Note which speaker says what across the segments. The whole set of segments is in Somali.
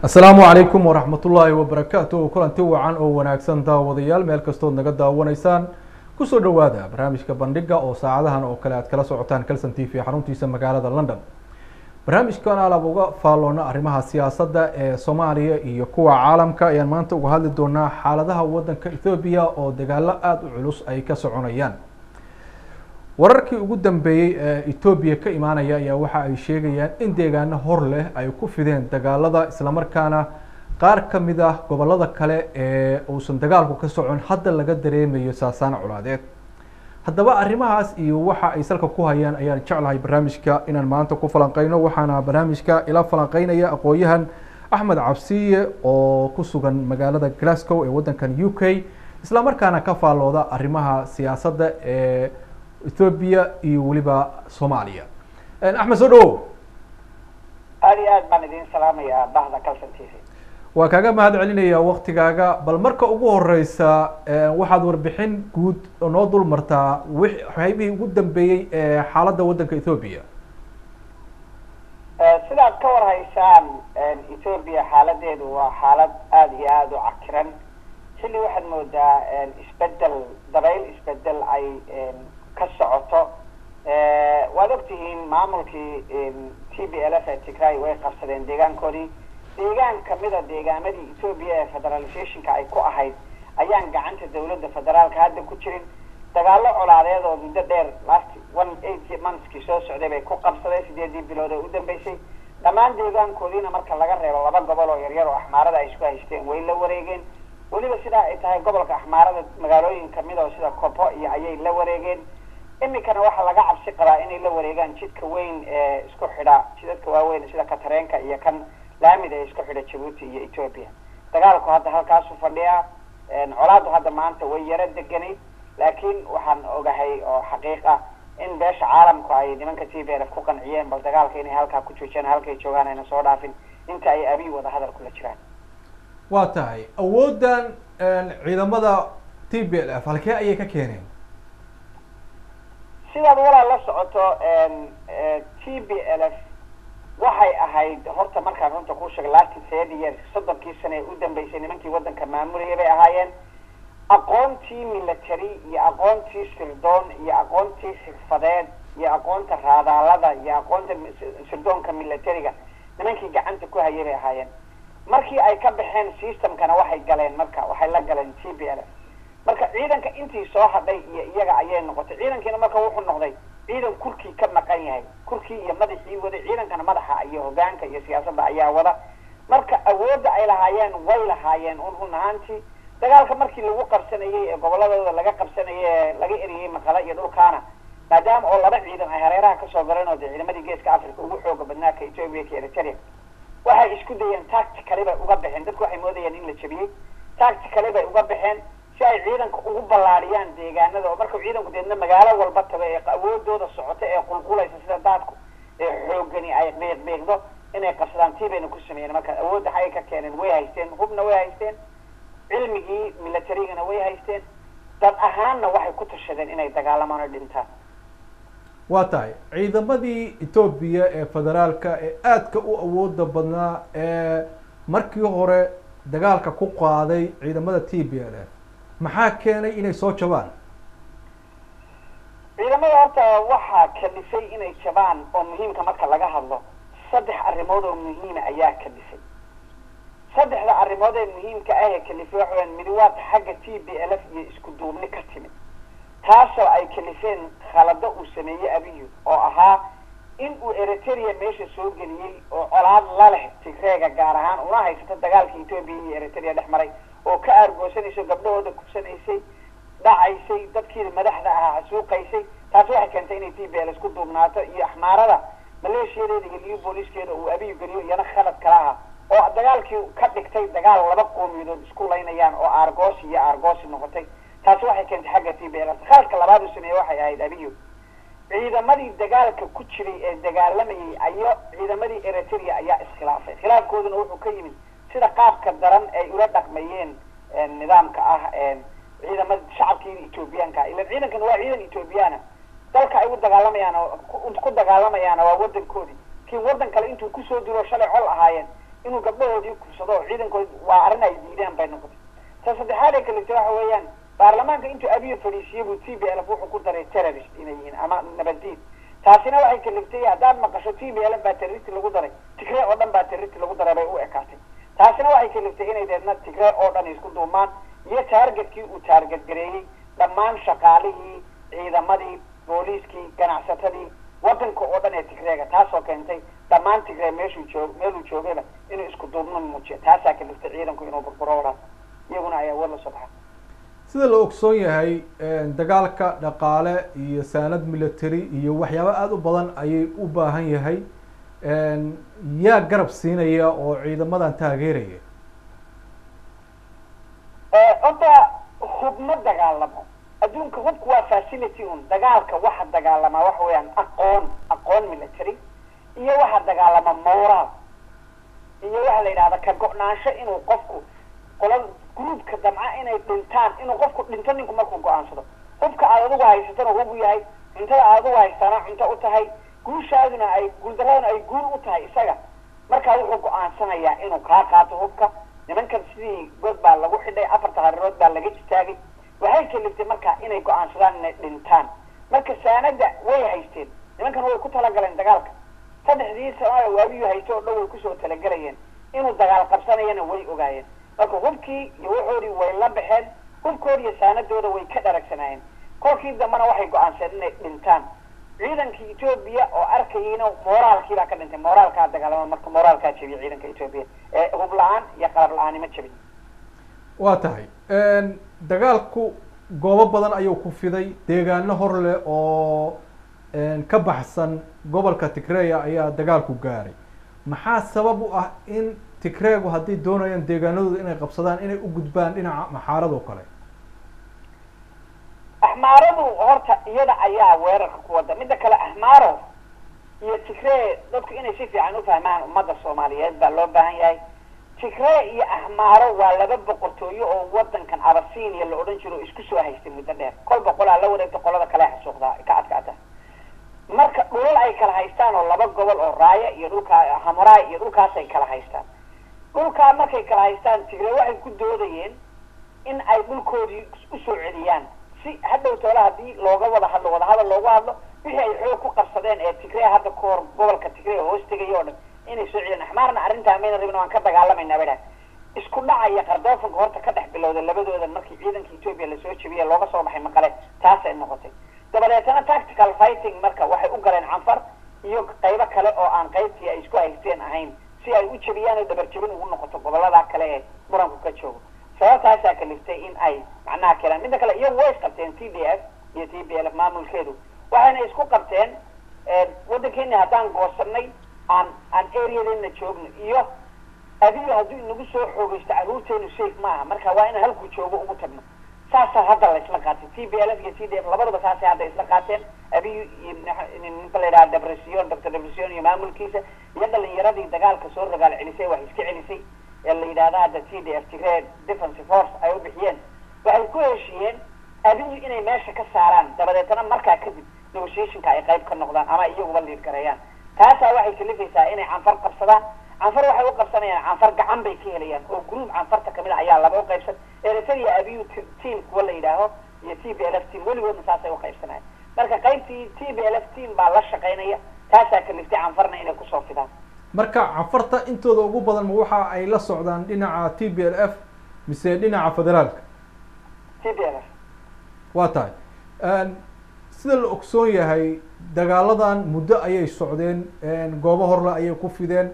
Speaker 1: asalaamu calaykum waraxmat ullaahi wabarakaatu kulanti wacan oo wanaagsan daawadayaal meel kastood naga daawanaysaan kusoo dhawaada barnaamijka bandhiga oo saacadahan oo kale aad kala socotaan calson t v xaruntiisa magaalada london barnaamijkan alab uga faalloona arrimaha siyaasadda ee soomaaliya iyo kuwa caalamka ayaan maanta uga hadli doonaa xaaladaha waddanka ethoobiya oo dagaalo aada u culus ay ka soconayaan wararkii ugu dambeeyey ee etoobiya ka imaanaya ayaa waxa ay sheegayaan in deegaano hor leh ay ku fideen dagaalada islamarkaana qaar ka mid ah gobolada kale ee uusan dagaalku ka socon hadda laga dareemayo saasaan colaadeed haddaba arrimahaas iyo waxa ay salka ku hayaan ayaan jeclahay barnaamijka inaan maanta ku falanqeyno waxaana barnaamijka ila falanqeynaya aqoon-yahan axmed cabsiye oo ku sugan magaalada glasgow ee waddankan u k islamarkaana ka faallooda arrimaha siyaasadda ee ethoobiya iyo weliba soomaaliya axmed soo dhawow
Speaker 2: aada iyo aad baan idin salaamayaa bahda calson t v
Speaker 1: waa kaaga mahad celinaya waktigaaga bal marka ugu horeysa waxaad warbixin guud noo dul martaa waxyaabihii ugu dambeeyey ee xaaladda waddanka ethoobiya
Speaker 2: sidaad ka warhaysaan ethoobiya xaaladeedu waa xaalad aada iyo aada u cakiran xilli waxaad moodaa isbedel dabayl isbedel ay ka socoto waad ogtihiin maamulkii t b l f ee tigray way qabsadeen deegaankoodii deegaan kamida deegaamadii etoobiya ee federalizationka ay ku ahayd ayaan gacanta dawladda federaalka hadda ku jirin dagaalo colaadeed oo muddo dheer last one eight monthskii soo socday bay ku qabsadeen sideedii bilood oo u dambeysay dhammaan deegaankoodiina marka laga reebo laba gobol oo yaryar oo axmaarada ay isku haysteen way la wareegeen weliba sidaa ay tahay gobolka axmaarada magaalooyin kamid oo sida kopo iyo ayay la wareegeen iminkana waxaa laga cabsi qabaa inay la wareegaan jidka weyn ee isku xidha jidadka waaweyn sida katareenka iyo kan laamid ee isku xidha jabuuti iyo ethoopia dagaalku hadda halkaasu fadhiyaa colaadu hadda maanta way yaro deganay laakiin waxaan ogahay oo xaqiiq ah in beesha caalamku ay nimanka t b l f ku qanciyeen bal dagaalka inay halkaa ku joojiyaan halkay joogaan ayna soo dhaafin inta ay abiy wada hadal kula jiraan
Speaker 1: waa tahay awooddan ciidamada t b l f halkee ayay ka keeneen
Speaker 2: sidaad walaa la socoto t b l f waxay ahayd horta markaan runta kuu sheegay last thirty years soddonkii sane ee u dambeysay nimankii waddanka maamulaya bay ahaayeen aqoontii military iyo aqoontii sirdoon iyo aqoontii xirfadeed iyo aqoonta raadaalada iyo aqoonta sirdoonka militariga nimankii gacanta ku hayay bay ahaayeen markii ay ka baxeen systemkana waxay galeen marka waxay la galeen t b l f marka ciidanka intii soo hadhay iyo iyaga ayay noqotay ciidankiina marka wuxuu noqday ciidan kurkii ka maqan yahay kurkii iyo madaxii waday ciidankana madaxa iyo hogaanka iyo siyaasadda ayaa wada marka awoodda ay lahaayeen way lahaayeen un run ahaantii dagaalka markii lagu qabsanayey ee goboladooda laga qabsanayay ee laga eriyey maqala iyo dhulkaana maadaama oo laba ciidan ay hareeraha kasoo galeen oo dee ciidamadii geeska africa ugu xooga badnaa ka ethoopia ka eritrea waxay isku dayeen tactically bay uga baxeen dadku waxay moodayeen in la jabiyey tactically bay uga baxeen si ay ciidanka ugu ballaadhiyaan deegaanada oo markuu ciidanku deedna magaalo walba tago ee awoodooda socota ee qulqulaysa sida daadku ee xoogani ay biiqbiiqdo inay qabsadaan tii bayna ku sameeyeen marka awoodda xagay ka keeneen way haysteen hubna way haysteen cilmigii militarigana way haysteen dad ahaanna waxay ku tashadeen inay dagaalamaan oo dhintaan
Speaker 1: waa tahay ciidamadii etoobiya ee federaalka ee aadka u awooda badnaa ee markii hore dagaalka ku qaaday ciidamada t b l f maxaa keenay inay soo jabaan
Speaker 2: ciidamada horta waxaa kalifay inay jabaan oo muhiimka marka laga hadlo saddex arrimood oo muhiima ayaa kalifay saddexda arrimood ee muhiimka ah ee kalifay waxa weyaan midi waa xagga t b l f iyo isku duubni ka timid taasoo ay kalifeen khalado uu sameeyey abiyu oo ahaa in uu eritrea meesha soo geliyey oo colaad la leh tigreega gaar ahaan una haysato dagaalka etoobiya iyo eritrea dhex maray oo ka aargoosanayso gabdhahooda kubsanaysay dhacaysay dadkii madaxda ahaa xasuuqaysay taasi waxay keentay inay t b l isku duubnaato iyo axmaarada maleeshiyadeeda iyo liyu booliiskeeda uu abiyu geliyo iyana khalad kala aha oo dagaalkii ka dhigtay dagaal laba qoomiyadood isku laynayaan oo aargoosi iyo aargoosi noqotay taasi waxay keentay xagga t b l khaladka labaad uu sameeyey waxay ahayd abiyu ciidamadii dagaalka ku jiray ee dagaalamayay ayo ciidamadii eritrea ayaa iskhilaafay khilaafkooduna wuxuu ka yimid sida qaabka daran ay ula dhaqmayeen nidaamka ah ciidamada shacabkii ethoobiyaanka ilan ciidankan waa ciidan ethoobiyaana dalka ay u dagaalamayaan ku dagaalamayaana waa wadankoodii kii wadan kale intuu kusoo dilo shalay col ahaayeen inuu gabdhahoodii kursado oo ciidankood waa arrin ay diideen bay noqotay ta saddexaad ee kalete waxa weeyaan baarlamaanka intuu abiyo fadhiisiye buu t b l f wuxuu ku daray terrorist inay yihiin ama nabaddiid taasina waxay kaliftay haddaad maqasho t b l f baa terrorist lagu daray tigree oo dhan baa terrorist lagu daray bay u ekaatay taasina waxay kaliftay inay deedna tigree oo dhan isku duumaan iyo taargetkii uu taarget gareeyey dhammaan shaqaalihii ciidamadii booliiskii ganacsatadii wadanka oo dhan ee tigreega taasoo keentay dhammaan tigree meeshuu joog meeluu joogayba inuu isku duubno muujiyo taasaa kaliftay ciidanku inuu burburo walaal iyaguna ayaa war la soo baxa
Speaker 1: sida la ogsoon yahay dagaalka dhaqaale iyo saanad military iyo waxyaabo aada u badan ayay u baahan yahay yaa garab siinaya oo ciidamadan taageeraya
Speaker 2: horta hub ma dagaalamo adduunka hubku waa facility un dagaalka waxa dagaalamaa waxa weeyaan aqoon aqoon military iyo waxa dagaalama moral iyo waxa la yidhahda ka go-naansho inuu qofku qola groupka damca inay dhintaan inuu qofku dhinto ninku markuu go-aansado hubka aad adigu haysatana hub u yahay cuntada aad adigu haystaana cunto u tahay guushaaduna ay guuldaraduna ay guul u tahay isaga markaa wuxuu go-aansanayaa inuu kaa qaato hubka nimankan sidii god baa lagu xidhay afarta harirood baa laga istaagay waxay kaliftay marka inay go-aansadaan inay dhintaan marka saanada way haysteen nimankan way ku talagaleen dagaalka saddexdii sano waabiyu haysto oo dhan way kusoo talagelayeen inuu dagaal qabsanayana way ogaayeen marka hubkii iyo waxoodii way la baxeen hubkoodi iyo saanadooda way ka dharagsanaayeen kolkii dambena waxay go-aanseen inay dhintaan ciidankii etoobiya oo arkayeyna moraalkii baa ka dhintay moraalkaa dagaalama marka moraalkaa jebiya ciidanka etoobiya ee hub la-aan iyo qalab la-aanima jebin
Speaker 1: waa tahay dagaalku goobo badan ayuu ku fiday deegaano hor leh oo ka baxsan gobolka tigreya ayaa dagaalku gaaray maxaa sabab u ah in tigreegu hadday doonayaan deegaanadooda inay qabsadaan inay u gudbaan dhinaca maxaarado kale
Speaker 2: axmaaradu horta iyada ayaa weerarka ku wada midda kale axmaaro iyo tigree dadku inay si fiican u fahmaan ummadda soomaaliyeed baa loo baahan yahay tigree iyo axmaaro waa laba boqortooyo oo wadankan abasinia la odhan jiro isku soo haystay muddo dheer kol boqolaa la wareegta qolada kale xasuuqdaa ka adkaata marka dhulal ay kala haystaan oo laba gobol oo raaya iyo dhulkaa hamuraay iyo dhulkaasay kala haystaan dhulkaa markay kala haystaan tigree waxay ku doodayeen in ay dhulkoodii usoo celiyaan si hadhow toole haddii looga wada hadlo wadahadal loogu hadlo wixii ay xoog ku qabsadeen ee tigree hadda ka hor gobolka tigree hoos tegaya o dhan inay soo celiyaan axmaarna arrintaa mayna rabin waan ka dagaalamayna bay dhahay isku dhacaya qardoofanka horta ka dhex bilowday labadooda markii ciidanka etoobiya lasoo jebiye looga soo baxay maqale taasay noqotay dabadeetana tactical fighting marka waxay u galeen canfar iyo qaybo kale oo aan qaybtii ay isku haysteen ahayn si ay u jebiyaan oo dabarjebin ugu noqoto gobolada kale ee muranku ka joogo sababtaasaa kaliftay in ay macnaha keenaan midda kale iyagu way isqabteen t d f iyo t b l f maamulkeedu waxayna isku qabteen waddankeeni haddaan goosanay aan aan areadeena joogno iyo adiga hadduu inagu soo xoogaysto carruurteenu safe maaha marka waa inaan halkuu joogo ugu tagno saasaa hadda la isla qaatay t b l f iyo t d f labaduba saasay hadda isla qaateen abiy iyo ninka la yidhaha depression doctor depression iyo maamulkiisa iyo dhalinyaradii dagaalka soo ragaal celisay wax iska celisay ee la yidhahda hadda t d f tigre defensive force ay u bixiyeen waxay ku heshiiyeen abiyu inay meesha ka saaraan dabadeetana markaa kadib negotiationka ay qayb ka noqdaan ama iyaguba liid gareeyaan taasaa waxay kalifaysaa inay canfar qabsadaan canfar waxay u qabsanayaan canfar gacan bay ka helayaan oo group canfarta kamid a ayaa laba u qaybsan eritrea abiyu team kuwa la yidhaaho iyo t b l f team weligoodna saasay u qaybsanayaan marka qaybtii t b l f team baa la shaqaynaya taasaa kaliftay canfarna inay kusoo fidaan
Speaker 1: marka canfarta intooda ugu badan ma waxa ay la socdaan dhinaca t b l f mise dhinaca federaalka
Speaker 2: t b l f
Speaker 1: waa tahay sida la ogsoon yahay dagaaladan muddo ayay socdeen goobo horle ayay ku fideen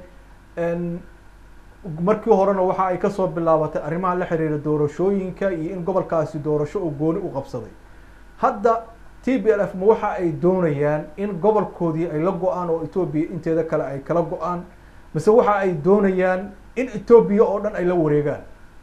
Speaker 1: markii horena waxa ay kasoo bilaabatay arrimaha la xiriira doorashooyinka iyo in gobolkaasi doorasho oo gooni u qabsaday hadda t b l f ma waxa ay doonayaan in gobolkoodii ay la go-aan oo etoobiya inteeda kale ay kala go-aan mise waxa ay doonayaan in etoobiya oo dhan ay la wareegaan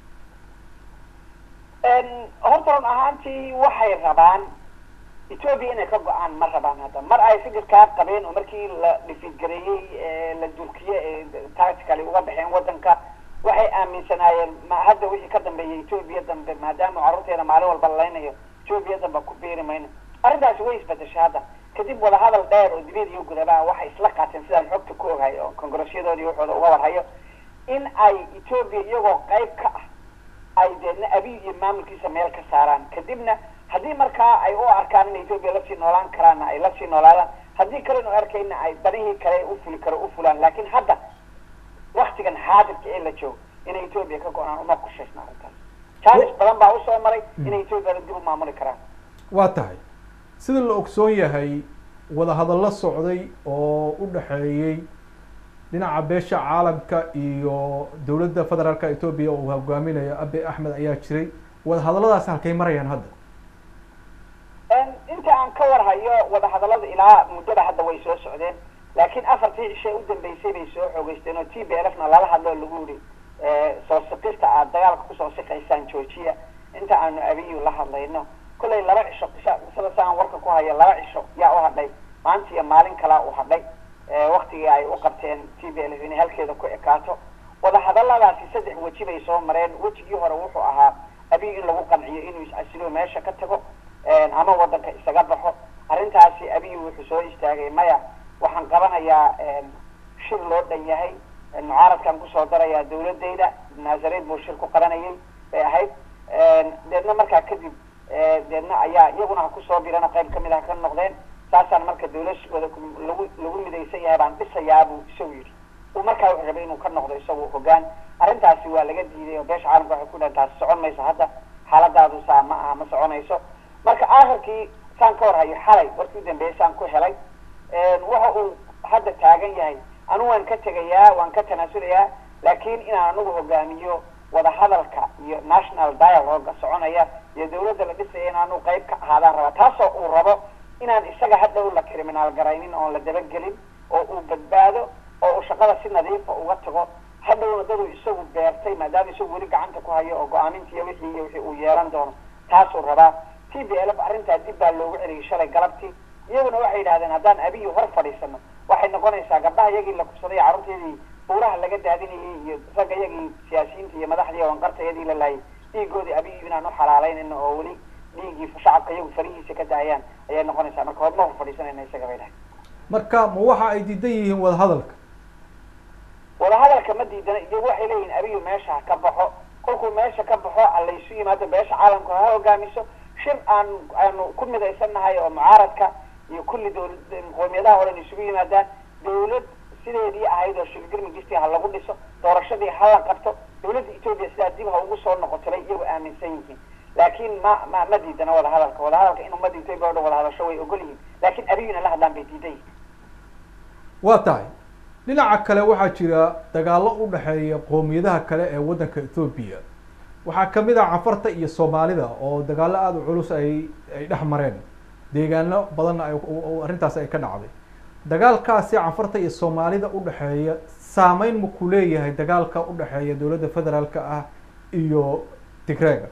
Speaker 2: horta run ahaantii waxay rabaan etoobiya inay ka go-aan ma rabaan hadda mar ay fikirkaa qabeen oo markii la dhifiidgareeyey la durkiye ee tactically uga baxeen wadanka waxay aaminsanaayeen ma hadda wixii ka dambeeyay etoobiya dambe maadaama carruurteena maalin walba laleynayo etoobiya dambe ku biiri mayno arrintaasi way isbedeshay hadda kadib wadahadal dheer oo dibiyad iyo gudabaa waxay isla qaateen sidaan xogta ku ogahay oo kongaresyadoodii waxooda uga warhayo in ay etoobiya iyagoo qayb ka ah ay deedna abiy iyo maamulkiisa meel ka saaraan kadibna haddii markaa ay u arkaan in etoobiya lasii noolaan karaanna ay lasii noolaadaan haddii kalenu arkayna ay danihii kale u fuli karo u fulaan laakiin hadda waktigan xaadirka ee la joogo inay etoobiya ka go-aan uma qorshaysna arrintaas challenge badan baa usoo maray inay etoobiyada dib u maamuli karaan
Speaker 1: waa tahay sida la ogsoon yahay wadahadallo socday oo u dhexeeyey dhinaca beesha caalamka iyo dowladda federaalka etoobiya oo uu hogaaminayo abe axmed ayaa jiray wadahadalladaasi halkay marayaan hadda
Speaker 2: inta aan ka warhayo wadahadallada ilaa muddada hadda way soo socdeen laakiin afartii cishe u dambeysay bay soo xoogeysteen oo t b l f na lala hadloo lagu yihi soo siqista aad dagaalka kusoo siqaysaan georgia inta aanu abiyu la hadlayno kollay laba cisho sida saan warka ku haya laba cisho yaa u hadhay maanta iyo maalin kalaa u hadhay waktigii ay u qabteen t b l f inay halkeeda ku ekaato wadahadalladaasi saddex weji bay soo mareen wejigii hore wuxuu ahaa abiy in lagu qanciyo inuu is-asilo meesha ka tago ama wadanka isaga baxo arrintaasi abiy wuxuu soo istaagay maya waxaan qabanayaa shir loo dhan yahay mucaaradkan kusoo darayaa dawladeyda naasareed buu shir ku qabanayay bay ahayd deedna markaa kadib deedna ayaa iyaguna ha kusoo birana qayb kamid ah ka noqdeen saasaan marka dawladooda lagu lagu midaysan yahay baan dhisayaa buu isagu yidhi uu markaa wuxuu rabay inuu ka noqdo isagu hogaan arrintaasi waa laga diiday oo beesha caalamka waxay ku dhahan taasi socon mayso hadda xaaladaadu saa ma aha ma soconayso marka aakhirkii saan ka war hayo xalay warkii udambeeyay saan ku helay waxa uu hadda taagan yahay anu waan ka tegayaa waan ka tanaasulayaa laakiin inaan anigu hogaamiyo wadahadalka iyo national dialoga soconaya iyo dawladda la dhisaya in aanu qayb ka ahaadaan rabaa taasoo uu rabo inaan isaga hadhow la criminaal garaynin oon la dabagelin oo uu badbaado oo uu shaqada si nadiifa uga tago hadhowna daduu isagu beertay maadaama isagu weli gacanta ku hayo oo go-aamintiiy wixii iyo wixii uu yeelan doono taasuu rabaa t b l f arrintaa dib baa loogu celiyay shalay galabtii iyaguna waxay yidhahdeen haddaan abiyi hor fadhiisano waxay noqonaysaa gabdhaha iyagii la kubsaday carruurteedii buuraha laga daadinayay iyo ragga iyagii siyaasiyiinta iyo madaxdii wanqarta iyadii la laayay dhiigoodii abiyi inaan u xalaalaynayno oo weli dhiiggii shacabka iyagu farihiisa ka daayaan ayay noqonaysaa marka horma hor fadhiisanayna isaga bay dhahay
Speaker 1: marka ma waxa ay diidan yihiin wadahadalka
Speaker 2: wadahadalka ma diidana iyagu waxay leeyihin abiyu meesha ha ka baxo kolkuu meesha ka baxo alaysu yimaado beesha caalamka ha hogaamiso shir aan aanu ku midaysannahay oo mucaaradka iyo kulli dawla qoomiyadaha horen isugu yimaadaan dawlad sideedii ahayd oo shirgirmigistii ha lagu dhiso doorashadii ha la qabto dawladda etoobiya sidaa dib ha ugu soo noqotolay iyagu aaminsan yihiin laakiin ma ma ma diidana wadahadalka wadahadalka in ummadda etoobiya o dhan wada hadasho way ogol yihiin laakiin abiyuna la hadlaan bay diidan yihiin
Speaker 1: waa tahay dhinaca kale waxaa jira dagaallo u dhexeeya qoomiyadaha kale ee waddanka ethoobiya waxaa kamid ah cafarta iyo soomaalida oo dagaallo aada u culus ay ay dhex mareen deegaano badanna ay arrintaasi ay ka dhacday dagaalkaasi cafarta iyo soomaalida udhexeeya saameyn ma ku leeyahay dagaalka udhexeeya dowladda federaalka ah iyo tigreega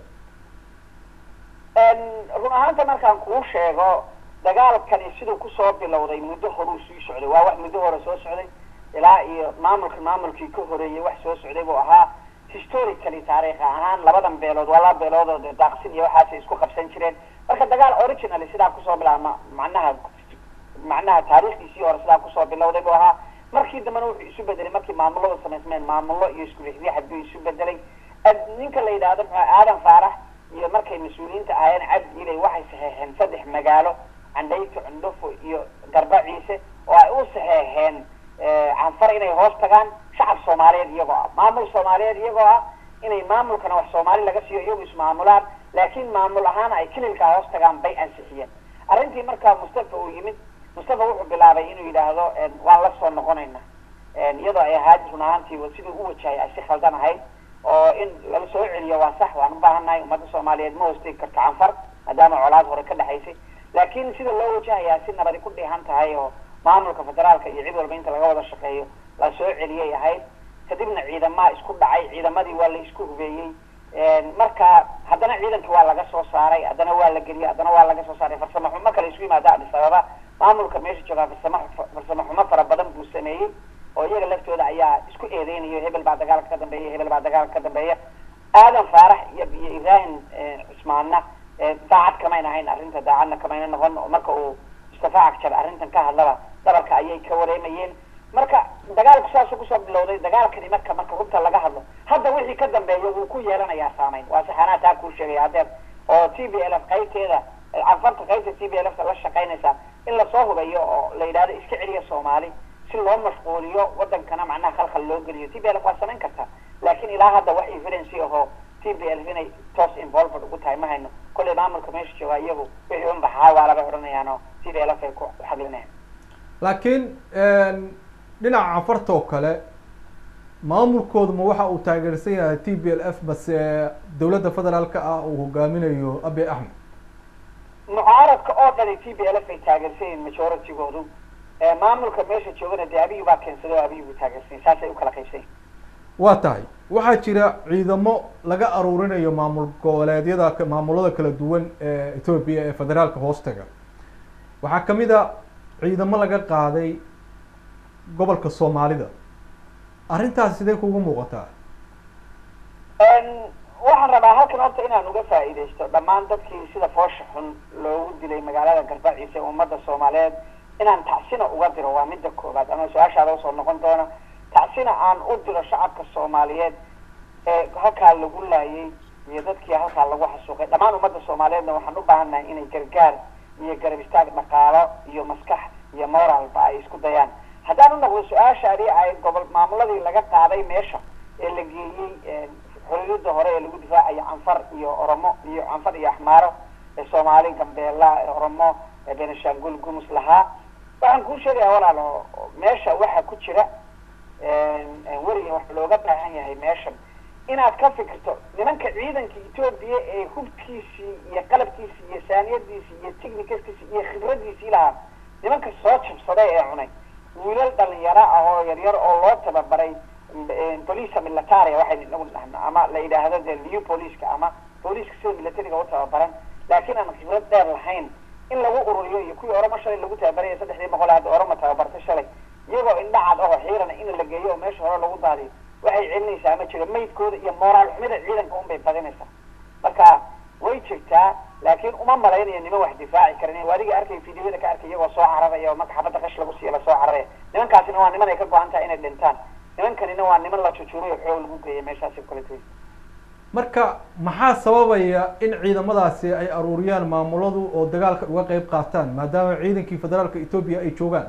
Speaker 2: run ahaanta markaan kuu sheego dagaalkani siduu kusoo bilowday muddo horuu sii socday waa wax muddo hore soo socday ilaa iyo maamulka maamulkii ka horeeyay wax soo socday buu ahaa historically taariikh ahaan labadan beelood waa laba beelood oo dee daaqsin iyo waxaasay isku qabsan jireen marka dagaal originally sidaa kusoo bilaama macnaha macnaha taariikhdiisii hore sidaa kusoo bilowday buu ahaa markii dambena wuxuu isu bedelay markii maamulada samaysmeen maamullo iyo isku rixriixad buu isu bedelay ninka la yidhaahdo muxuu aadan faarax iyo markay mas-uuliyiinta ahaayeen cabdi ilay waxay saxeexeen saddex magaalo candhayto cundhufo iyo garba ciise oo ay u saxeexeen canfar inay hoos tagaan shacab soomaaliyeed iyagoo ah maamul soomaaliyeed iyagoo ah inay maamulkana wax soomaali laga siiyo iyagu ismaamulaan laakiin maamul ahaan ay kililkaa hoos tagaan bay ansixiyeen arrintii markaa mustafa uu yimid mustafa wuxuu bilaabay inuu yidhaahdo waan la soo noqonayna iyadoo ay ahaad run ahaantii siduu u wajahay ay si khaldan ahayd oo in lala soo celiyo waa sax waan u baahannahay ummadda soomaaliyeed ma hoostegi karto canfar maadaama colaad hore ka dhexaysay laakiin sida loo wajahayaa si nabadi ku dhihan tahay oo maamulka federaalka iyo cid walba inta laga wada shaqeeyo la soo celiyay ahayd kadibna ciidamaa isku dhacay ciidamadii waa la isku hubeeyey marka haddana ciidanka waa laga soo saaray haddana waa la geliyey haddana waa laga soo saaray farsamo xumo kale isku yimaada adis ababa maamulka meesha joogaa farsamo farsamo xumo fara badan buu sameeyey oo iyaga laftooda ayaa isku eedeynayo hebel baa dagaalka ka dambeeya hebel baa dagaalka ka dambeeya aadan faarax iyo iyo ibrahim cusmaanna daacad kamayna ahayn arrinta daacadna kamayna noqon oo marka uu mustafa cagjar arrintan ka hadlaba dabarka ayay ka wareemayeen marka dagaalku saasuu kusoo bilowday dagaalkani marka marka runta laga hadlo hadda wixii ka dambeeya wuu ku yeelanayaa saameyn waa saxanaa taa kuu sheegaya hadeer oo t b l f qaybteeda cafarta qaybta t b l f la shaqaynaysa in lasoo hubeeyo oo la yidhahdo iska celiya soomaali si loo mashquuliyo wadankana macnaha khalkhal loo geliyo t b l f waa samayn kartaa laakin ilaa hadda wax evidence ahoo t b l f inay toos involved ugu tahay ma hayno kollay maamulka meesha jooga iyagu wixii un baxaa waa labay odhanayaan oo t b l f ay ku xaglinayaan
Speaker 1: laakiin dhinaca cafarta oo kale maamulkoodu ma waxa uu taageersan yahay t b l f mase dawladda federaalka ah uu hogaaminayo abiy axmed
Speaker 2: mucaaradka oo dhani t b l f ay taageersan yihiin majoritygoodu maamulka meesha joogana dee abiyi baa keensada oo abiyi buu taageersan yahy saasay ukala qaybsan yihin
Speaker 1: waa tahay waxaa jira ciidamo laga aruurinayo maamul goboleedyada maamulada kala duwan ee ethoopia ee federaalka hoostaga waxaa kamid a ciidamo laga qaaday gobolka soomaalida arrintaas sidee kugu muuqataa
Speaker 2: waxaan rabaa halkan horta inaan uga faa'iidaysto dhammaan dadkii sida foosha xun loogu dilay magaalada garbaciisa ee ummadda soomaaliyeed inaan tacsina uga diro waa midda koobaad ama su-aashaada usoo noqon doona tacsina aan u diro shacabka soomaaliyeed ee halkaa lagu laayay iyo dadkii halkaa lagu xasuuqay dhammaan ummadda soomaaliyeedna waxaan u baahannahay inay gargaar iyo garab istaag dhaqaalo iyo maskax iyo moralba ay isku dayaan haddaan u noqdo su-aashaadii ay gobol maamuladii laga qaaday meesha ee la geeyey xoriyada hore ee lagu difaacayo canfar iyo oromo iyo canfar iyo axmaaro ee soomaali gambeela ee oromo ee benishangul gumus lahaa waxaan kuu sheegaya walaalo meesha waxaa ku jira weriga waxa looga baahan yahay meeshan inaad ka fikirto nimanka ciidanka etoobiya ee hubkiisii iyo qalabkiisii iyo saaniyadiisii iyo technicaskiisii iyo khibradiisii lahaa nimanka soo jabsaday ee cunay wiilal dhalinyaro ah oo yaryar oo loo tababaray bolisa militaria waxaynu inagu dhahno ama la yidhaahdo dee liu booliska ama booliska sida militariga u tababaran laakiin aan khibrad dheer lahayn in lagu ururiyo iyo kuwii oramo shalay lagu tababaraya saddexdii boqol hadda orama tababartay shalay iyagoo indhacad ahoo xiirana in la geeyo oo meesha hore lagu daadiyo waxay celinaysaa ma jiro maydkooda iyo moraal xumida ciidanka un bay badinaysaa marka way jirtaa laakiin uma malaynayo niman wax difaaci karan adiga arkay videoyada ka arkay iyagoo soo cararaya oo marka xabadda qash lagu siiya lasoo cararaya nimankaasina waa niman ay ka go-an tahay inay dhintaan nimankanina waa niman la jujuubayo xoog lagu geeyay meeshaasi kaleto
Speaker 1: marka maxaa sababaya in ciidamadaasi ay aruuriyaan maamuladu oo dagaalka uga qeyb qaataan maadaama ciidankii federaalka etoobiya ay joogaan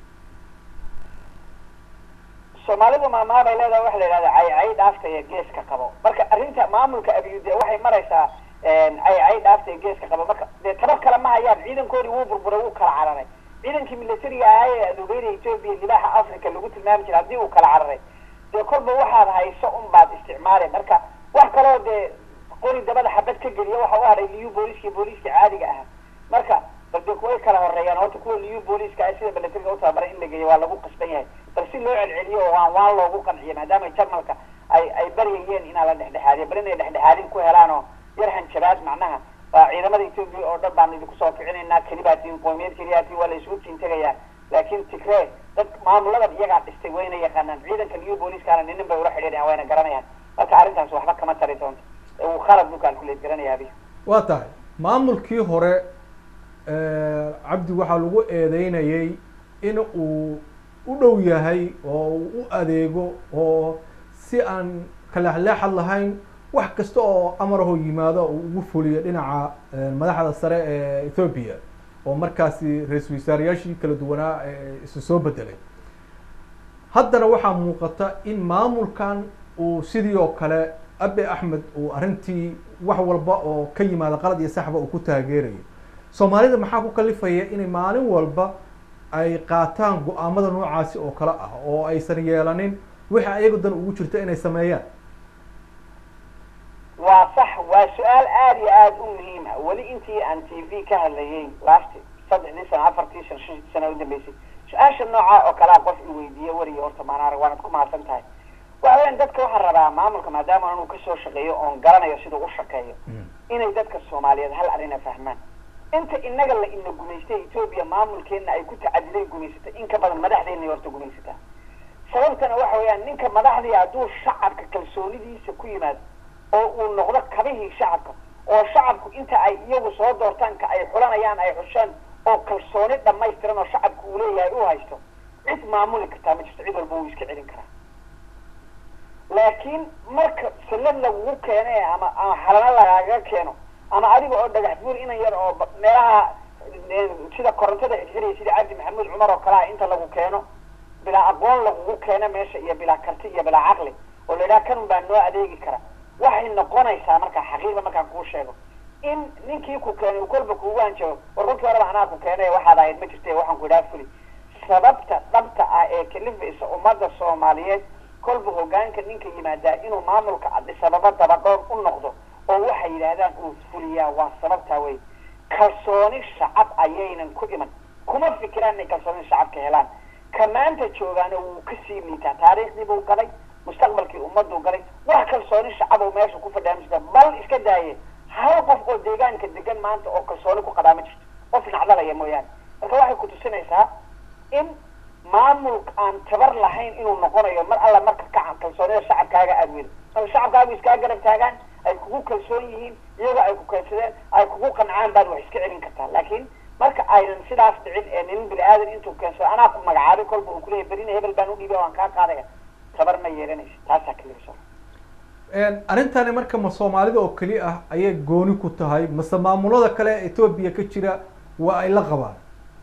Speaker 2: soomaalidu maamaha bay leedahay waxa la yidhahda caycay dhaafta iyo geeska qabo marka arrinta maamulka abiyu dee waxay maraysaa caycay dhaafta iyo geeska qabo marka dee tabar kale ma hayaan ciidankoodii wuu burburay wuu kala cararay ciidankii militariga ahaa ee aduubeyna etoobiya libaaxa africa lagu tilmaami jiray haddii uu kala cararay dee kolba waxaad hayso un baad isticmaali marka wax kaloo dee qori dabada xabad ka geliya waxa u haray liu booliska iyo booliska caadiga ah marka bal de kuway kala horeeyaan horta kuwa liu booliska ah sida militariga u tababaray in la geeyo waa lagu qasban yahay bal si loo celceliyo oo waan waan loogu qanciyo maadaama jarmalka ay ay baryayeen inaa la dhexdhexaadiyo bal inay dhexdhexaadin ku helaan oo yar hanjabaad macnaha waa ciidamada etoobiya oo dhan baan idinku soo kicinaynaa kelibaatiin qoomiyad keliyaatiin waa la isugu tiin tegayaa laakiin tigree dad maamuladan iyagaa dhistay wayna yaqaanaan ciidanka liu booliskaana ninin bay ula xidhiirayaan wayna garanayaan marka arrintaas waxba kama tari doonto uu khalad buu calculate garanaya abi
Speaker 1: waa tahay maamulkii hore cabdi waxaa lagu eedeynayay in uu u dhow yahay oo uu u adeego oo si aan kaleexleexad lahayn wax kasta oo amarahoo yimaado uu ugu fuliyo dhinaca madaxda sare ee ethoopia oo markaasi ra-iisul wasaarayaashii kala duwanaa isu soo bedelay haddana waxaa muuqata in maamulkan uu sidii oo kale abi axmed uu arrintii wax walba oo ka yimaada qalad iyo saxba uu ku taageerayo soomaalida maxaa ku kalifaya inay maalin walba ay qaataan go-aamada noocaasi oo kale ah oo aysan yeelanin wixii ayagu dan ugu jirta inay sameeyaan
Speaker 2: waa sax waa su-aal aada iyo aada u muhiim ah weli intii aan t v ka hadlayay last saddexdii sano afartii sano shantii sano udambeysay su-aasha nooca oo kalea qof i weydiiye weriga horta maanaar waanad ku mahadsan tahay waxa weyan dadka waxaan rabaa maamulka maadaama anuu kasoo shaqeeyo oon garanayo siduu u shaqeeyo inay dadka soomaaliyeed hal arina fahmaan inta inaga la ina gumaystay etoobiya maamulkeena ay ku tacadiday gumaysatay in ka badan madaxdeena horta gumaysataa sababtana waxa weeyaan ninka madaxdii hadduu shacabka kalsoonidiisa ku yimaado oo uu noqdo kabihii shacabka oo shacabku inta ay iyagu soo doortaanka ay xulanayaan ay xushaan oo kalsooni dhamaystiran oo shacabku uu leeyahay u haysto cid maamuli kartaa ma jirto cid walba wuu iska celin karaa laakiin marka sallad lagugu keene ama ama xalano lagaaga keeno ama adiga oo dhagax buur inan yar oo meelaha sida korontada xirxiraya sida cabdi maxamuud cumar oo kale ah inta lagu keeno bilaa aqoon lagugu keeno meesha iyo bilaa karti iyo bilaa caqli oo la yidhaha kanun baa noo adeegi kara waxay noqonaysaa markaa xaqiiqda markaan kuu sheego in ninkii ku keenay uu kolba kuugu hanjabo war kolkii horeba anaa ku keenay waxaad ahayd ma jirte waxaan ku idhaha fuli sababta dhabta ah ee kalifaysa ummadda soomaaliyeed kolba hogaanka ninka yimaadaa inuu maamulka adisababa dabadhoon u noqdo oo waxay yidhaahdaan uu fuliyaa waa sababtaa wey kalsooni shacab ayaynan ku iman kuma fikiraan inay kalsooni shacabka helaan ka maanta joogaana wuu kasii liitaa taariikhdii buu galay mustaqbalkii ummaduu galay wax kalsooni shacab oo meesha ku fadhiyaa ma jirta bal iska daaye hal qof oo deegaanka degan maanta oo kalsooni ku qabaa ma jirto qof nacdalaya mooyaane marka waxay kutusinaysaa in maamul aan tabar lahayn inuu noqonayo mar alla marka ka kalsoonida shacabkaaga aada weli marka shacabkaagu iskaa garab taagaan ay kugu kalsoon yihiin iyagoo ay ku keensadeen ay kugu qancaan baad wax iska celin kartaa laakiin marka aynan sidaas dhicin ee nin bini aadan intuu keensado anaa ku magacaabay kolba uu kuleeyahy berina hebel baan udhiibay waan kaa qaadaya tabar ma yeelanaysa taasaa kalifso
Speaker 1: arrintani marka ma soomaalida oo keli ah ayay gooni ku tahay mase maamulada kale ee etoobiya ka jira waa ay la qabaan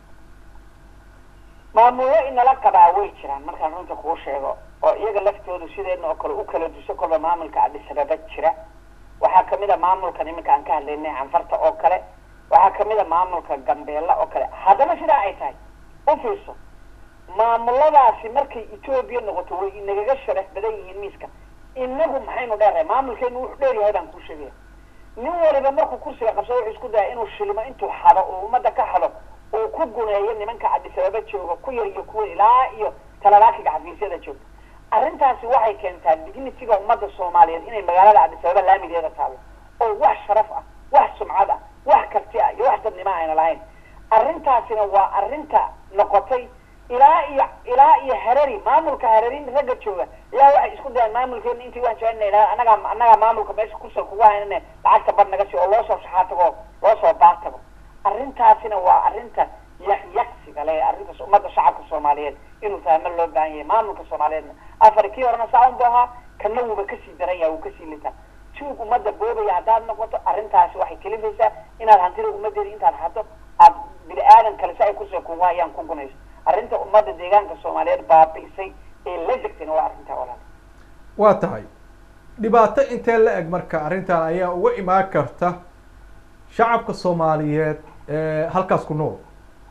Speaker 2: maamullo inala qabaa way jiraan markaan runta kuu sheego oo iyaga laftoodu sideedna oo kale u kala duso kolba maamulka adhisababa jira waxaa kamid a maamulkan iminka aan ka hadlaynay canfarta oo kale waxaa kamid a maamulka gambeella oo kale haddana sidaa ay tahay u fiirso maamuladaasi markay etoobiya noqoto way inagaga sharaf badan yihiin miiska inagu maxaynu dheerahay maamulkeenu wuxuu dheer yahay baan kuu sheegaya nin waliba markuu kursiga qabsado wuxuu isku daya inuu shilimo intuu xado oo ummadda ka xado uu ku guneeyo nimanka adisababa jooga ku yar iyo kuwa ilaa iyo talalaakiga xafiisyada jooga arrintaasi waxay keentaa dignitiga ummadda soomaaliyeed inay magaalada adisababa laamigeeda taalo oo wax sharaf ah wax sumcad ah wax karti ah iyo wax dadnimo ayna lahayn arrintaasina waa arrinta noqotay ilaa iyo ilaa iyo harari maamulka harari ragga jooga ilaa waxay isku dayaan maamulkeena intii waan jecel inay annagaa annagaa maamulka meesha kursiga kugu haynane lacagta bar naga sii oo loo soo shaxaa tago loo soo baar tago arrintaasina waa arrinta yakyagsiga le arrintaas ummadda shacabka soomaaliyeed inuu fahmo loo baahan yahay maamulka soomaaliyeedna afar kii horena saa un bu ahaa kana wuuba kasii daran yahay wuu kasii litaa tuug ummadda boobaya haddaad noqoto arrintaasi waxay kelifaysaa inaad hantida ummaddeeda intaad hato aad bini aadan kale si ay kursiga kugu hayaan ku gunayso arrinta ummadda deegaanka soomaaliyeed baabi'isay ee la degtayna waa arrintaa walaal
Speaker 1: waa tahay dhibaato intee la eg marka arrintan ayaa uga imaan karta shacabka soomaaliyeed ee halkaas ku nool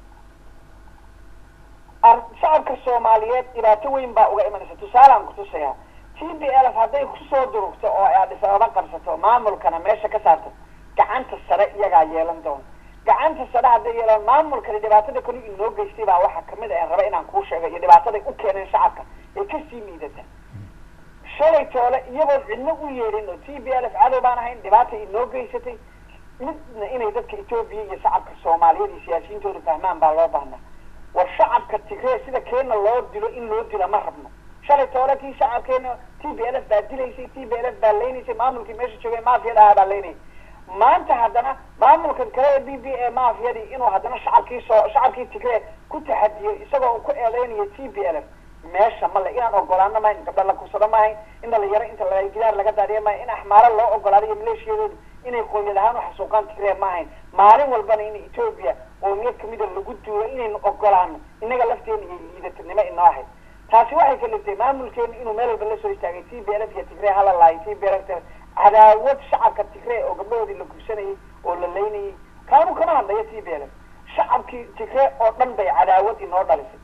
Speaker 2: shacabka soomaaliyeed dhibaato weyn baa uga imanaysa tusaalaan kutusayaa t b l hadday kusoo durugto oo ay adisababa qabsato maamulkana meesha ka saarto gacanta sare iyagaa yeelan doona gacanta sare hadday yeelaan maamulkani dhibaatada kali inoo geystay baa waxaa kamid a raba inaan kuu sheego iyo dhibaataday u keeneen shacabka ee kasii liidata shalay toole iyagoon cidno u yeedhin oo t b l f cadow baan ahayn dhibaata inoo geysatay midna inay dadka etoobiya iyo shacabka soomaaliyeed iyo siyaasiyintooda fahmaan baa loo baahnaa war shacabka tigree sida keena loo dilo in loo dila ma rabno shalay toole kii shacabkeena t b l f baa dilaysay t b l f baa leynaysay maamulkii meesha joogay maafiyada ahaa baa leynayay maanta haddana maamulkan kale ee b b a maafiyadii inuu haddana shacabkii soo shacabkii tigree ku taxadiyo isagoo uu ku eedeynayo t b l f meesha male inaan ogolaano mahayn gabdha la kursado maahayn in dhalinyaro inta la gidaar laga daadiya maahayn in axmaaro loo ogolaado iyo maleeshiyadoodu inay qoomiyad ahaan u xasuuqaan tigree maahayn maalin walbana in etoobiya qoomiyad kamida lagu duulo inaynu ogolaano innaga lafteena iyo liidatanimo inoo ahayd taasi waxay kaliftay maamulkeenu inuu meel walba lasoo istaagay t b l f iyo tigree hala laayo t b l f cadaawad shacabka tigree oo gabdhahoodii la gursanayay oo la leynayay kaanu kama hadlayo t b l f shacabkii tigree oo dhan bay cadaawad inoo dhalisay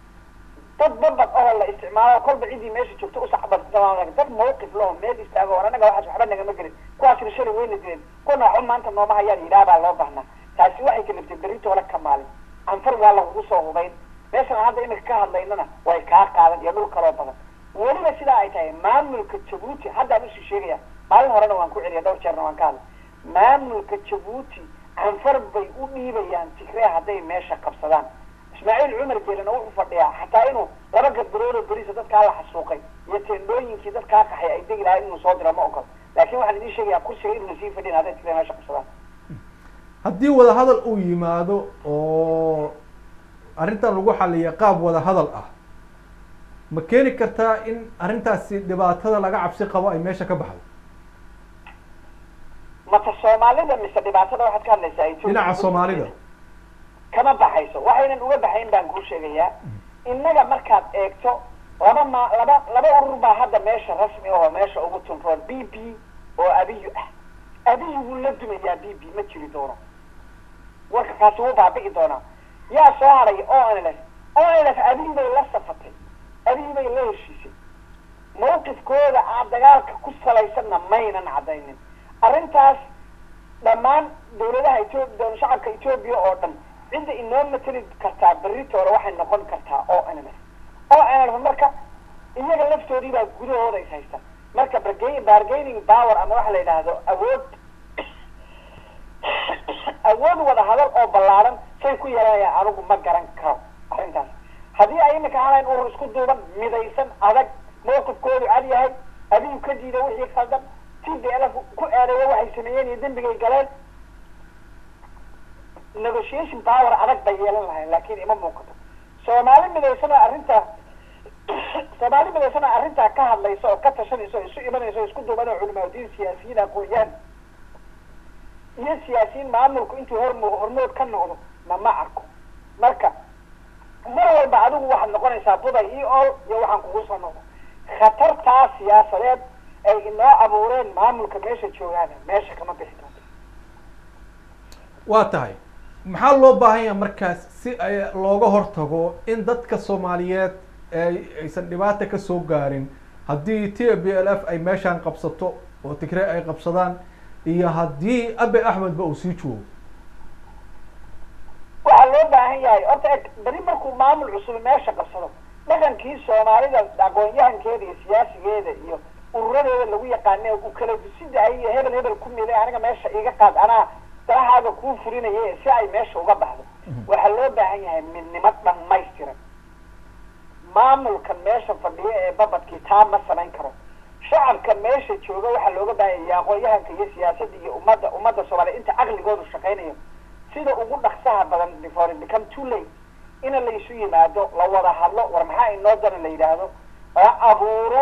Speaker 2: dad babad oo la isticmaalo kolba ciddii meesha joogto usacbad dad mawqif laho meel istaago war annaga waxaas waxba nagama gelin kuwaasina shalay weyna dileen kuwana waxba maanta nooma hayaan yidhaah baa loo baahnaa taasi waxay kaliftay berintooda ka maalin anfar waa lagugu soo hubayn meeshan hadda imika ka hadlaynana way kaa qaadan iyo dhul kaloo badan weliba sidaa ay tahay maamulka jabuuti haddaan usii sheegaya maalin horena waan ku celiya dhowr jeerna waan ka hadlay maamulka jabuuti anfar bay u dhiibayaan tigree hadday meesha qabsadaan ismaaciil cumar geelina wuxuu fadhiyaa xataa inuu laba gadbarood oo beriisa dadkaa la xasuuqay iyo teendhooyinkii dadkaa qaxay ay degi lahayd inuu soo diro ma ogol laakiin waxaan idiin sheegayaa kursiga inuuna sii fadhin hadday tigree meesha qabsadaan
Speaker 1: haddii wadahadal uu yimaado oo arrintan lagu xaliya qaab wadahadal ah ma keeni kartaa in arrintaasi dhibaatada laga cabsi qabo ay meesha ka baxdo
Speaker 2: mata soomaalida mise dhibaatada waxaad ka hadlaysaa Ethiopia?
Speaker 1: dhinaca soomaalida
Speaker 2: kama baxayso waxaynan uga baxayn baan kuu sheegayaa innaga markaad eegto laba ma laba laba urur baa hadda meesha rasmi ahoo meesha ugu tunroon b b oo abiyu ah abiyu wuu la dumayaa b b ma jiri doono warka kaasi wuu baabi'i doonaa yaa soo haray o n l f o n l f abiyu bay la safatay abiyu bay la heshiisay mawqifkooda aan dagaalka ku salaysanna maynan caddaynin arrintaas dhammaan dawladaha etoobiya shacabka etoobiya oo dhan cidda inoo mateli kartaa beritoole waxay noqon kartaa o n l f o n l f marka iyaga laftoodii baa gudahooda is haysta marka barga- bargaining power ama waxa la yidhaahdo awood awood wada hadal oo ballaaran say ku yeelanayaan anigu ma garan karo arrintaas haddii ay imika halayn urur isku duuban midaysan adag mawqifkoodu cad yahay adigu ka diida wixii khaldan t b l f ku eedeeya waxay sameeyeen iyo dembigay galeen negotiation power adag bay yeelan lahayn laakiin ima muuqato soomaali midaysanoo arrintaa soomaali midaysanoo arrintaa ka hadlaysa oo ka tashanaysa oo isu imanaysa oo isku duuban oo culimaadiin siyaasiyiin aqoon-yahan iyo siyaasiyiin maamulku intuu hormo hormood ka noqdo ma ma arko marka mar walba adigu waxaad noqonaysaa buday io ol iyo waxaan kugu soo noqdo khatartaa siyaasadeed ay inoo abuureen maamulka meesha joogaana meesha kama bixi doonto
Speaker 1: waa tahay maxaa loo baahan yahay markaas si ay looga hortago in dadka soomaaliyeed ay aysan dhibaata kasoo gaarin haddii t b l f ay meeshaan qabsato oo tigre ay qabsadaan iyo haddii abe axmedba uu sii joogo
Speaker 2: waxaa loo baahan yahay horta eg beri markuu maamul cusub meesha qabsado dhaqankii soomaalida aqoon-yahankeeda iyo siyaasigeeda iyo ururadeeda lagu yaqaane u kala dusida iyo hebel hebel ku milay aniga meesha iga qaad anaa dalahaaga kuu fulinaya si ay meesha uga baxdo waxaa loo baahan yahay midnimo dhammaystiran maamulkan meesha fadhiya ee babadkii taa ma samayn karo shacabka meesha jooga waxaa looga baahan yahay aqoon-yahanka iyo siyaasadda iyo ummadda ummadda soomaaliya inta caqligoodu shaqaynayo sida ugu dhaksaha badan before it become too late ina laysu yimaado la wada hadlo war maxaa inoo dana la yidhaahdo la abuuro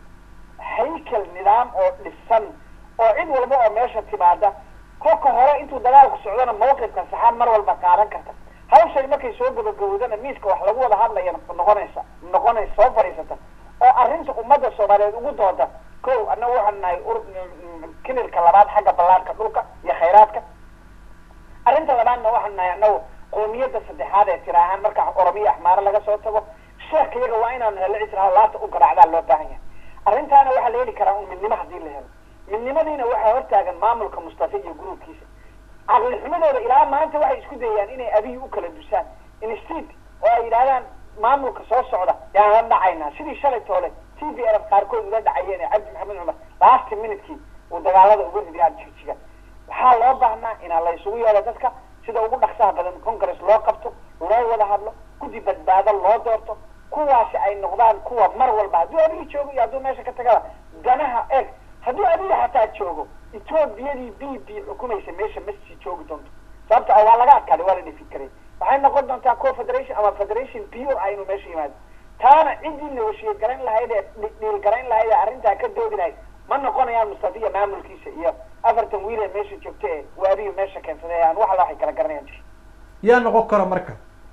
Speaker 2: haykel nidaam oo dhisan oo cid walba oo meesha timaada kolka hore intuu dagaalku socdona mawqifka saxaan mar walba qaadan karta hawshay markay soo gabagabowdana miiska wax lagu wada hadlaya noqonaysa noqonaysa soo fadhiisata oo arrinta ummadda soomaaliyeed ugu dooda ko annaga waxaan nahay ur kilirka labaad xagga ballaarka dhulka iyo khayraadka arrinta labaadna waxaan nahay annagu qoomiyadda saddexaad ee tira ahaan marka oromiya axmaaro laga soo tago sheekh iyaga waa inaanu helo cisraha laata u garaacdaa loo baahan yahay arrintaana waxaa la heli karaa un midnimo haddii la helo midnimadiina waxaa hortaagan maamulka mustafa iyo gruubkiisa caqli xumadooda ilaa maanta waxay isku dayayaan inay abiyi u kala dusaan instead oo ay yidhahdaan maamulka soo socda yaan la dhacaynaa sidii shalay toole t v l qaarkood ula dhacayeen ee cabdi maxamed cumar last minutekii uu dagaalada uga ridiyaan jigjiga waxaa loo baahnaa inaa la isugu yeelo dadka sida ugu dhaksaha badan congress loo qabto loo wada hadlo guddi badbaado loo doorto kuwaasi ay noqdaan kuwa mar walba hadduu adiga joogo iyo hadduu meesha ka tagaba danaha eeg hadduu adiga xataa joogo etoobiyadii b b xukumaysa meesha ma sii joogi doonto sababta ah waa laga adkaaday waa la dhifin karay waxay noqon doontaa co federation ama federation pure ah inuu meesha yimaado taana ciddii negotiate garayn lahayd ee dhiil garayn lahayd ee arrintaa ka doodi lahayd ma noqonayaan mustafiya maamulkiisa iyo afartan wiil ee meesha joogta ee waabiyu meesha keensaday aan wax alla waxay kala garanayaan jir
Speaker 1: yaa noqon kara marka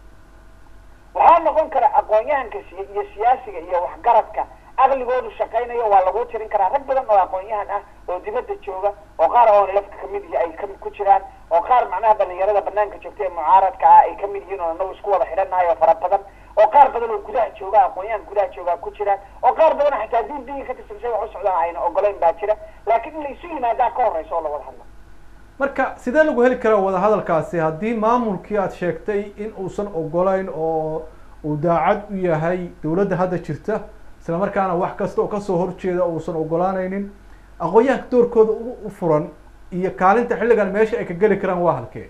Speaker 2: waxaa noqon kara aqoon-yahanka siy iyo siyaasiga iyo waxgaradka aqligoodu shaqaynayo waa lagu tirin karaa rag badan oo aqoon-yahan ah oo dibadda jooga oo qaar oon lafka kamid yihi ay ku jiraan oo qaar macnaha dhalinyarada banaanka joogta ee mucaaradka ah ay kamid yihiin oo anagu isku wada xidhannahay oo fara badan oo qaar badan oo gudaha jooga aqoon-yahan gudaha jooga ku jiraan oo qaar badan xataa d b ka tirsan say wax u socdaan ayna ogoleyn baa jira laakiin in la isu yimaadaa ka horeysa oo la wada hadlo
Speaker 1: marka sidee lagu heli karaa wadahadalkaasi haddii maamulkii aad sheegtay in uusan ogolayn oo uu daacad u yahay dawladda hadda jirta isla markaana wax kasta oo kasoo horjeeda uusan ogolaanaynin aqoon-yahanka doorkooda u furan iyo kaalinta xilligan meesha ay ka geli karaan waa halkee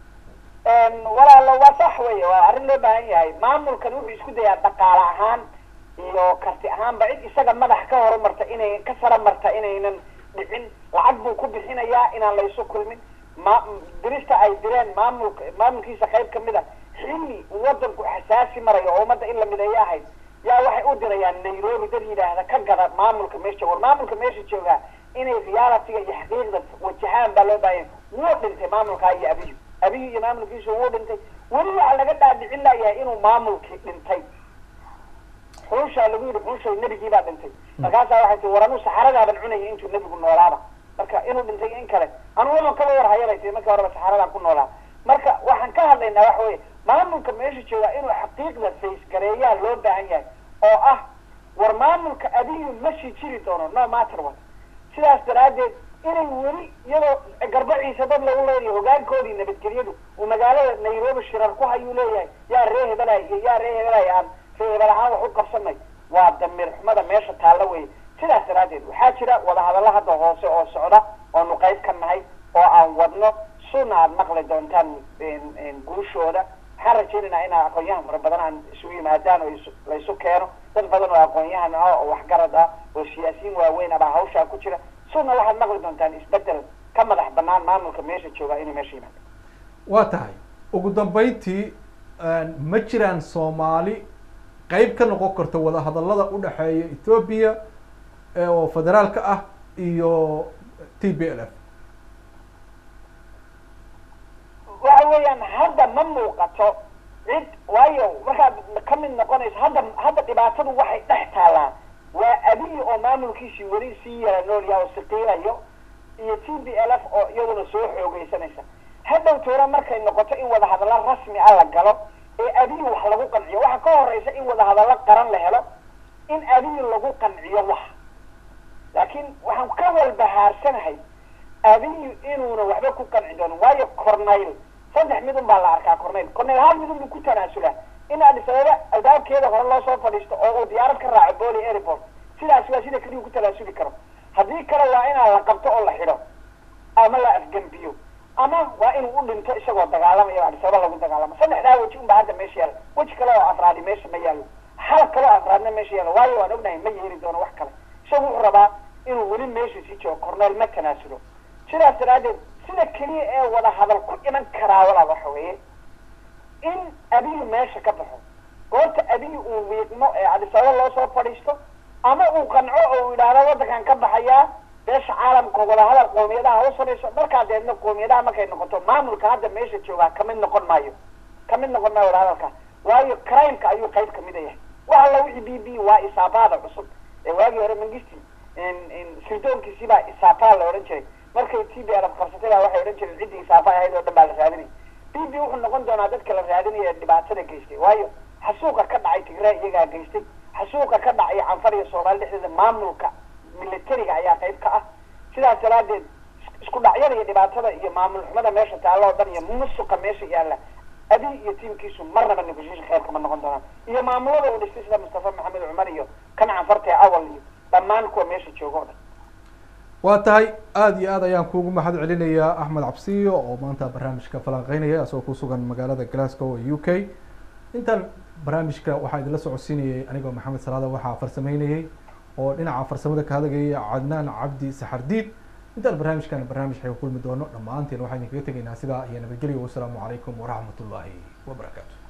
Speaker 2: walaalo waa sax wey waa arrin loo baahan yahay maamulkan wuxuu isku dayaa dhaqaale ahaan iyo karti ahaanba cid isaga madax ka horumarta inay ka sara marta inaynan dhicin lacag buu ku bixinayaa inaan la isu kulmin ma dirista ay direen maamulka maamulkiisa qayb kamid a xilli wadanku xasaasi marayo oo ummadda in la mideeyo ahayd yaa waxay u dirayaan nairobi dad yidhaahda ka gada maamulka meesha war maamulka meesha joogaa inay realityga iyo xaqiiqda wajahaan baa loo baahanya wuu dhintay maamulkaa iyo abiyu abiyu iyo maamulkiisu wuu dhintay weli waxaa laga dhaadhicin layahay inuu maamulkii dhintay xunshaa lagu yidhi xunshow nebigii baa dhintay markaasaa waxay tii war anuu saxaradaaban cunaya intuu nebigu noolaaba marka inuu dhintay in kale anu wadan kaba war hayabay tii markii horeba saxaradaan ku noolaa marka waxaan ka hadlaynaa waxa weye maamulka meesha joogaa inuu xaqiiqda faysgareeyaa loo baahan yahay oo ah war maamulka abiyu ma sii jiri doono no matter what sidaas daraaddeed inay weli iyadoo garbaciisa dad lagu leeyahay hogaankoodii nabadgelyadu uu magaalada nairobi shirar ku hayuu leeyahay yaa ree hebelay iyo yaa ree hebelay aan ree hebel ahaan wax u qabsanay waa damiir xumada meesha taalla weye sidaas daraaddeed waxaa jira wadahadallo hadda hoose oo socda oonu qayb ka nahay oo aan wadno suna aad maqli doontaan guushooda waxaan rajaynaynaa inaa aqoon-yahan fara badan aan isugu yimaadaan oo laysu keeno dad badan oo aqoon-yahan ah oo waxgarad ah oo siyaasiyiin waaweyn abaa hawshaa ku jira suna waxaad maqli doontaan isbedel ka madax banaan maamulka meesha jooga inuu meesha yimaado
Speaker 1: waa tahay ugu dambeyntii ma jiraan soomaali qeyb ka noqon karta wadahadallada udhexeeya ethoobia oo federaalka ah iyo t b l f
Speaker 2: waxa weeyaan hadda ma muuqato cid waayo markaad ka mid noqonayso hadda hadda dhibaatadu waxay dhex taalaa waa abiyi oo maamulkiisii weli sii yara noolyaha oo siqiilayo iyo t b l f oo iyaduna soo xoogeysanaysa hadhow toona markay noqoto in wadahadallo rasmi ah la galo ee abiyi wax lagu qanciyo waxa ka horeysa in wadahadallo qaran la helo in abiyi lagu qanciyo wax laakiin waxaan ka walbahaarsanahay abiyi inuuna waxba ku qanci doonin waayo cornayl saddex midun baa la arkaa cornayl cornayl hal midun buu ku tanaasulaa in addis ababa albaabkeeda hore loo soo fadhiisto oo uu diyaarad ka raaco boli airport sidaas waa sida keliya ku talaasuli karo haddii kale waa inaa la qabto oo la xidho ama la afgembiyo ama waa inuu u dhinto isagoo dagaalamaya addis ababa lagu dagaalamo saddexdaa weji unbaa hadda meesha yaalla weji kale oo afraadi meesha ma yaallo hal kale oo afraadna meesha yaallo waayo waan ognahay ma yeeli doono wax kale isagu wuxuu rabaa inuu weli meesha sii joogo corneel ma tanaasulo sidaas daraaddeed sida keliya ee wada hadal ku iman karaa walaa waxa weeye in abiyu meesha ka baxo goorta abiyu uu wiiqmo ee cadisababa loo soo fadhiisto ama uu qanco oo uu yidhaahdo waddankan ka baxayaa beesha caalamka wadahadal qoomiyadaha hoos fadhiiso markaa deedna qoomiyadaha markay noqoto maamulka hadda meesha joogaa kamid noqon maayo kamid noqon maayo wadahadalka waayo crimeka ayuu qayb kamid a yahay wax alla wixii b b waa isaabaada cusub ee waagii hore mangisti sirdoonkiisii baa isaafaa la odhan jiray markay t b lf qabsatay baa waxay odhan jireen ciddii isaafa ahayd oo dhan baa la raadinaya b b wuxuu noqon doonaa dadka la raadinaya dhibaatada geystay waayo xasuuqa ka dhacay tigraa iyagaa geystay xasuuqa ka dhacay canfar iyo soomaali dhexdeeda maamulka militariga ayaa qayb ka ah sidaas daraaddeed isku dhacyada iyo dhibaatada iyo maamul xumada meesha taalla oo dhan iyo musuqa meesha yaalla abi iyo tiimkiisu marnaba negotiation kheyr kama noqon doonaan iyo maamulada uu dhistay sida mustafa maxamed cumar iyo kan canfarta ee awal iyo dhammaan kuwa meesha jooga o dhan
Speaker 1: waa tahay aada iyo aad ayaan kuugu mahad celinayaa axmed cabsiyo oo maanta barnaamijka falanqeynaya isagoo ku sugan magaalada glasgow ee u k intaan barnaamijka waxaa idinla socodsiinayay anigoo maxamed salaada waxaa farsameynayay oo dhinaca farsamada ka hadagaya cadnaan cabdi saxardiid intaan barnaamijkan barnaamij xay ku kulmi doono dhammaanteen waxaan idinkaga tegaynaa sidaa iyo nabadgelyo wasalaamu calaykum waraxmat ullaahi wabarakaatu